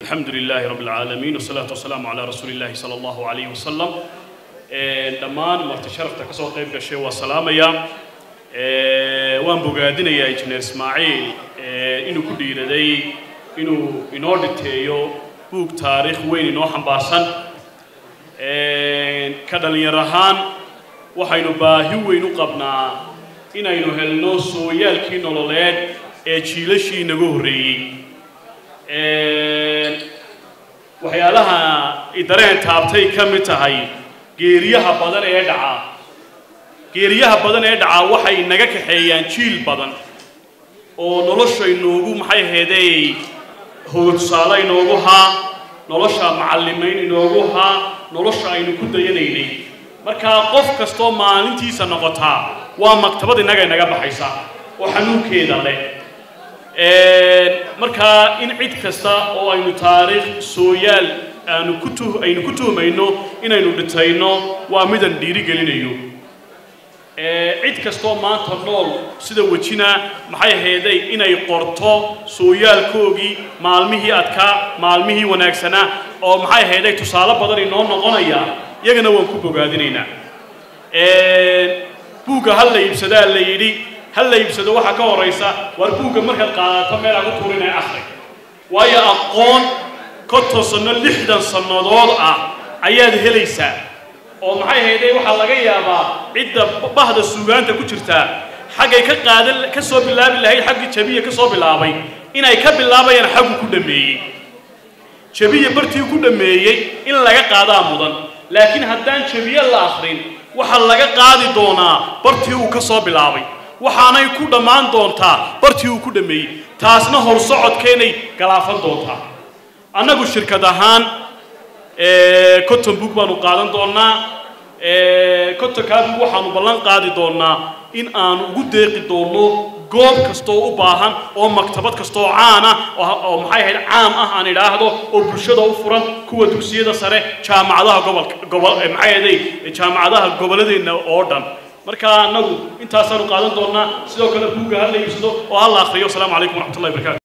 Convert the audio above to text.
الحمد لله رب العالمين والصلاة والسلام على رسول الله صلى الله عليه وسلم dhammaan marti sharafta ka soo qayb gashay waa salaamaya waan bogaadinayaa injineer ismaaciil inuu ku dhiiraday inuu inoo dhiteeyo buug taariikh weyn inoo xambaarsan ka dhalinyar ahaan waxaynu baahi weyn u qabnaa inaynu helno sooyaalkii nololeed ee jiilashii inaga horreeyey waxyaalaha idareen taabtay ka mid tahay geeriyaha badan ee dhaca geeriyaha badan ee dhaca waxay naga kaxeeyaan jiil badan oo nolosha inoogu maxay ahaydey hoga tusaale inoogu haa nolosha macallimayn inoogu haa nolosha aynu ku dayanaynay markaa qof kastoo maalintiisa noqotaa waa maktabad innaga inaga baxaysa oo xanuunkeeda leh markaa in cid kasta oo aynu taariikh sooyaal aanu ku tu aynu ku tuhmayno inaynu dhitayno waa midaan dhiirigelinayo cid kastoo maanta nool sida wejina maxay ahaydey inay qorto sooyaalkoogii maalmihii adkaa maalmihii wanaagsanaa oo maxay ahaydey tusaale badan inoo noqonaya iyagana waan ku bogaadinaynaa buugga hal la iibsadaa la yidhi hal la iibsado waxaa ka horaysa waar buugga markaad qaadato meel aan ku tuurinaya akhri waayo aqoon konton sanno lixdan sannadood ah ayaad helaysaa oo maxay ahaydee waxaa laga yaabaa cidda bahda suugaanta ku jirtaa xaggay ka qaadan ka soo bilaabi lahayd xaggii jabiya ka soo bilaabay inay ka bilaabayaan xaggu ku dhammeeyey jabiya bartii ku dhammeeyey in laga qaadaa mudan laakiin haddaan jabiye la akhrin waxaa laga qaadi doonaa bartii uu ka soo bilaabay waxaanay ku dhammaan doontaa bartii uu ku dhammeeyey taasna horsocodkeenay galaafan doontaa annagu shirkad ahaan cotton book baanu qaadan doonnaa cottonkaa book waxaanu ballan qaadi doonnaa in aanu ugu deeqi doonno goob kastoo u baahan oo maktabad kastoo caana oo maxay ahayd caam ah aan idhaahdo oo bulshada u furan kuwa dugsiyada sare jaamacadaha gobolka gobol maxay ahaday jaamacadaha gobolladeenna oo dhan marka annagu intaasaanu qaadan doonnaa sidoo kale buugga ha la iibsado oo ha la akhriyo asalaamu calaykum waraxmatullahi wabarakatu